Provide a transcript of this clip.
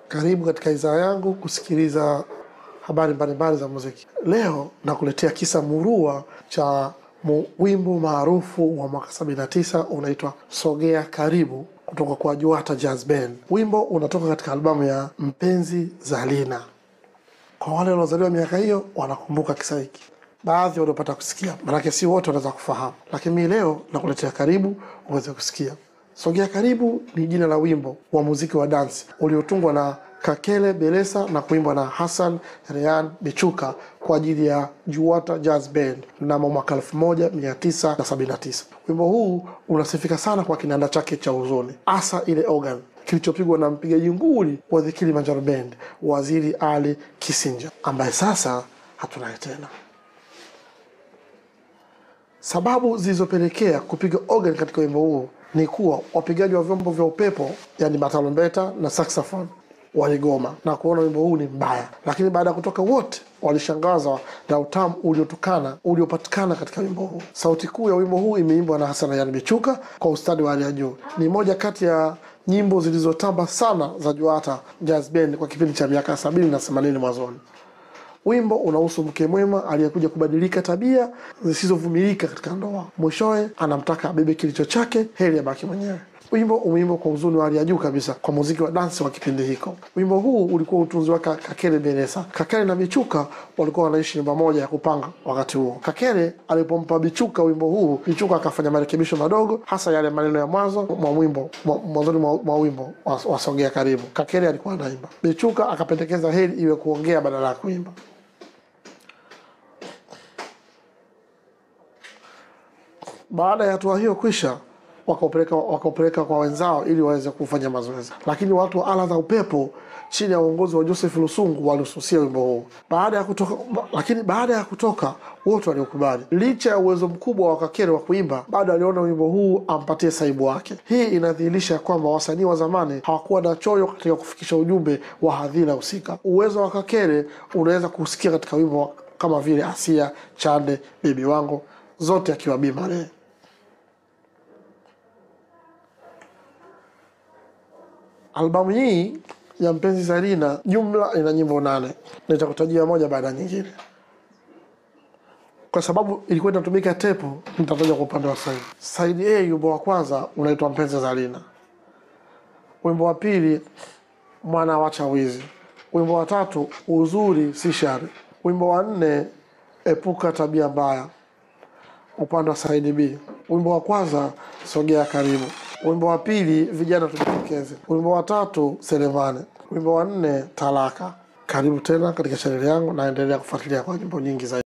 Karibu katika idhaa yangu kusikiliza habari mbalimbali za muziki. Leo nakuletea kisa murua cha mu, wimbo maarufu wa mwaka 79 unaitwa Sogea Karibu kutoka kwa Juata Jazz Band. Wimbo unatoka katika albamu ya Mpenzi Zalina. Kwa wale waliozaliwa miaka hiyo wanakumbuka kisa hiki, baadhi waliopata kusikia, manake si wote wanaweza kufahamu, lakini mimi leo nakuletea karibu uweze kusikia. Sogea Karibu ni jina la wimbo wa muziki wa dansi uliotungwa na Kakele Belesa na kuimbwa na Hassan Rehan Bichuka kwa ajili ya Juwata Jazz Band mnamo mwaka 1979. Wimbo huu unasifika sana kwa kinanda chake cha huzuni, hasa ile organ kilichopigwa na mpigaji nguli wa The Kilimanjaro Band, Waziri Ali Kisinja, ambaye sasa hatunaye tena. Sababu zilizopelekea kupiga organ katika wimbo huu ni kuwa wapigaji wa vyombo vya upepo, yani matalombeta na saxophone waligoma na kuona wimbo huu ni mbaya, lakini baada ya kutoka wote walishangazwa na utamu uliotokana uliopatikana katika wimbo huu. Sauti kuu ya wimbo huu imeimbwa na Hassan Rayhan Bichuka kwa ustadi wa hali ya juu. Ni moja kati ya nyimbo zilizotamba sana za Juata Jazz Band kwa kipindi cha miaka sabini na themanini mwanzoni. Wimbo unahusu mke mwema aliyekuja kubadilika tabia zisizovumilika katika ndoa. Mwishowe anamtaka abebe kilicho chake, heri abaki mwenyewe. Wimbo umeimbwa kwa uzuni wa hali ya juu kabisa kwa muziki wa dansi wa kipindi hiko. Wimbo huu ulikuwa utunzi wake Kakele Belesa. Kakele na Bichuka walikuwa wanaishi nyumba moja ya kupanga wakati huo. Kakele alipompa Bichuka wimbo huu, Bichuka akafanya marekebisho madogo, hasa yale maneno ya mwanzo mwa wimbo mwanzoni mwa, mwa wimbo wasogea karibu. Kakele alikuwa anaimba, Bichuka akapendekeza heri iwe kuongea badala ya kuimba. Baada ya hatua hiyo kwisha wakaupeleka wakaupeleka kwa wenzao ili waweze kufanya mazoezi, lakini watu wa ala za upepo chini ya uongozi wa Joseph Lusungu walisusia wimbo huu. Baada ya kutoka, lakini baada ya kutoka wote waliokubali. Licha ya uwezo mkubwa wa Kakere wa kuimba, bado aliona wimbo huu ampatie saibu wake. Hii inadhihirisha kwamba wasanii wa zamani hawakuwa na choyo katika kufikisha ujumbe wa hadhira husika. Uwezo wa Kakere unaweza kusikia katika wimbo kama vile Asia, Chande, Bibi Wangu, zote akiwa Bi Maree. Albamu hii ya Mpenzi Zalina jumla ina nyimbo nane, nitakutajia moja baada ya nyingine. Kwa sababu ilikuwa inatumika tepu, nitataja kwa upande wa saidi. Saidi A, wimbo wa kwanza unaitwa Mpenzi Zalina, wimbo wa pili Mwana wacha wizi, wimbo wa tatu Uzuri si shari, wimbo wa nne Epuka tabia mbaya, upande wa saidi B. Wimbo wa kwanza Sogea karibu wimbo wa pili vijana tujitokeze, wimbo wa tatu Selemane, wimbo wa nne Talaka. Karibu tena katika chaneli yangu, naendelea kufuatilia kwa nyimbo nyingi zaidi.